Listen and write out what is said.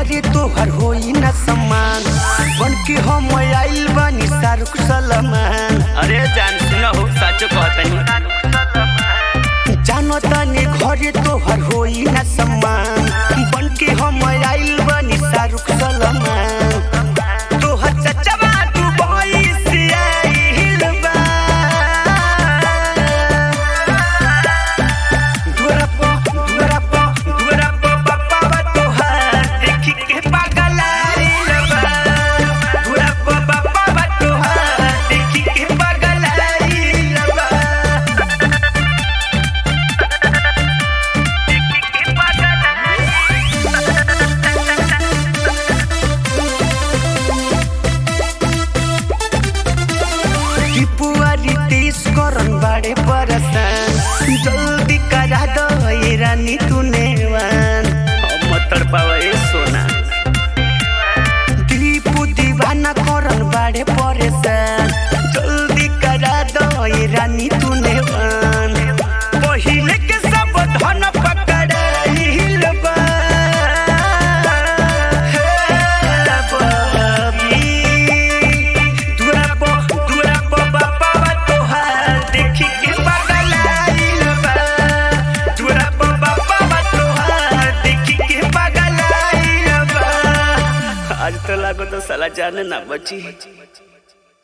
घरे तोहर होई न सम्मान बन के हम आइल बानी शाहरुख सलमान अरे जान सुन हो साचो कहतनी जानो तनी घरे तोहर होई न सम्मान बन के हम आइल बानी शाहरुख सलमान तोहर चचवा दुबई से आइल बा धुरा पो धुरा पो धुरा पो बाबा तोहर देखी के पागल आइल बा धुरा पो बाबा तोहर देखी के पागल आइल बा टिपुआरी तेज करन बाड़े परसान जल्दी करा दो ये रानी तूने वान अब मत तड़पावा ए सोना दीपू दीवाना करन बाड़े परेशान जल्दी करा दो ये रानी तूने वान पहिले के सब धन पकड़ाइल बा हे बाबी दुरा पो दुरा पो बाबा तोहार देखी के पागल आइल बा दुरा पो बाबा तोहार देखी के पागल आइल बा आज तो लागो तो साला जाने ना बची